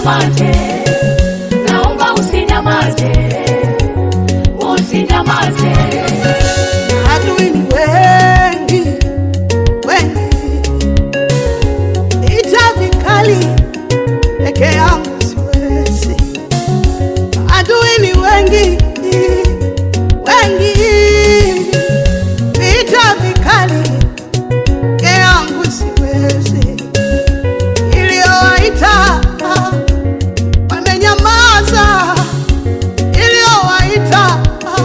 usinyamaze, naomba usinyamaze, usinyamaze. Adui ni wengi wengi, vita vikali peke yangu siwezi. Adui ni wengi wengi, vita vikali peke yangu siwezi. Iliyowaita wamenyamaza, iliyowaita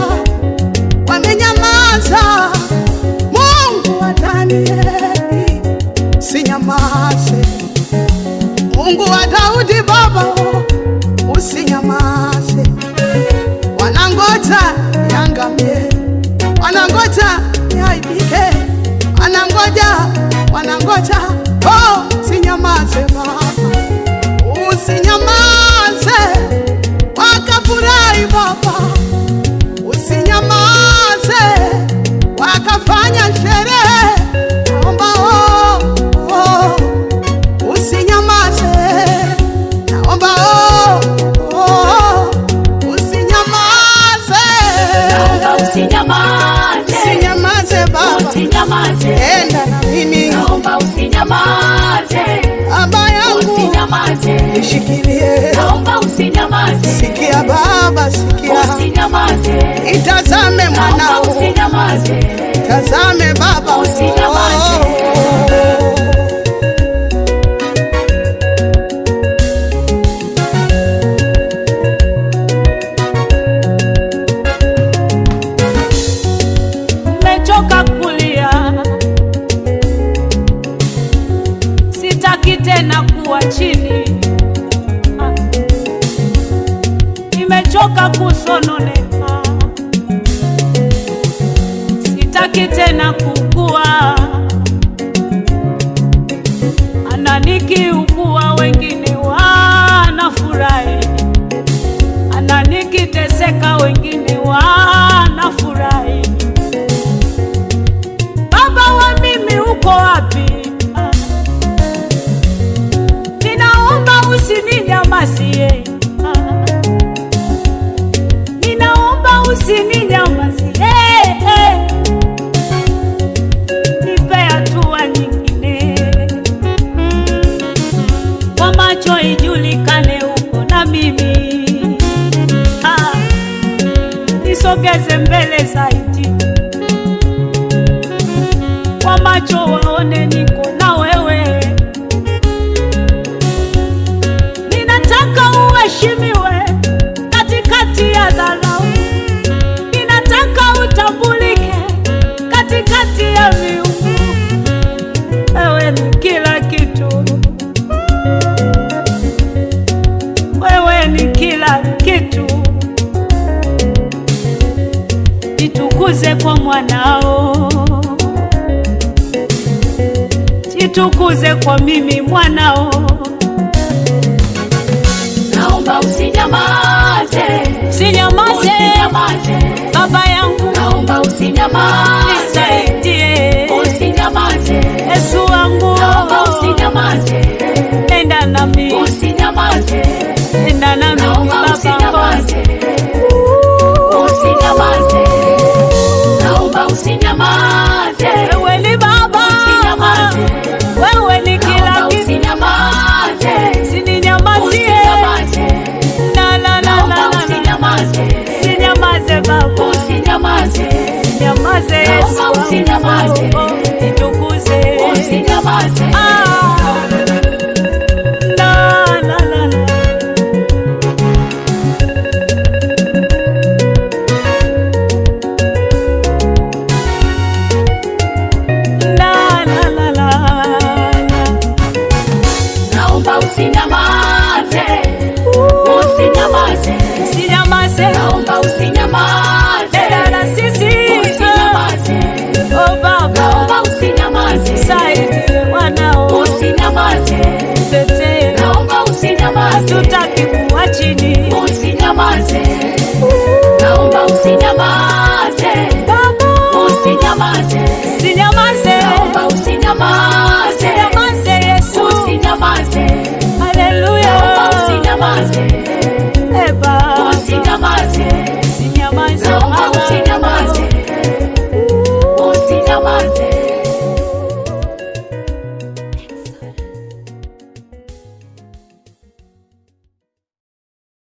wamenyamaza. Mungu wa Danieli, usinyamaze. Mungu wa Daudi baba, usinyamaze. Wanangoja niangamie, wanangoja niaibike, wanangoja, wanangoja. Oh, usinyamaze baba, usinyamaze, wakafurahi baba usinyamaze, wakafanya sherehe. Naomba oh, oh, usinyamaze, naomba oh, oh, usinyamaze, Naomba usinyamaze, usinyamaze baba, usinyamaze, enda na mimi naomba usinyamaze, baba yangu, usinyamaze, nishikilie. naomba usinyamaze, Sikia baba, sikia, usinyamaze, itazame naomba mwanao, usinyamaze, tazame baba, Usinyamaze. Nimechoka kulia, sitaki tena kuwa chini. Ah. Nimechoka kusononeka, sitaki tena kukua. Ananikiukua, wengine wanafurahi, ananikiteseka, wengine wanafurahi. Baba wa mimi uko wapi? Ah. Ninaomba usininyamazie. Ah. Ninaomba usininyamazie. Nipe hatua nyingine. Kwa macho ijulikane uko na mimi. Ah. Nisogeze mbele zaidi kwa macho waone niko na wewe. Ninataka uheshimiwe katikati ya dharau, ninataka utambulike katikati ya miungu. Wewe ni kila kitu, wewe ni kila kitu. Jitukuze kwa mwanao jitukuze kwa mimi mwanao, naomba usinyamaze, sinyamaze usinyamaze, baba yangu, naomba usinyamaze, nisaidie usinyamaze, Yesu wangu, naomba usinyamaze, nenda nami, usinyamaze, nenda nami naomba baba, usinyamaze, usinyamaze, naomba usinyamaze, wewe ni baba, usinyamaze, wewe ni kila naomba kitu, usinyamaze, sininyamazie, usinyamaze, la la la la naomba la, usinyamaze, sinyamaze baba, usinyamaze, sinyamaze Yesu Naomba usinyamaze. wangu, jitukuze, usinyamaze, Ah, la la la la. La la la la la. naomba usinyamaze, usinyamaze, Usinyamaze, naomba usinyamaze, enda na sisi. usinyamaze, Oh Baba, naomba usinyamaze, saidie wanao, usinyamaze, tetee, naomba usinyamaze, hatutaki kuwa chini. usinyamaze, naomba usinyamaze, Baba, usinyamaze, usinyamaze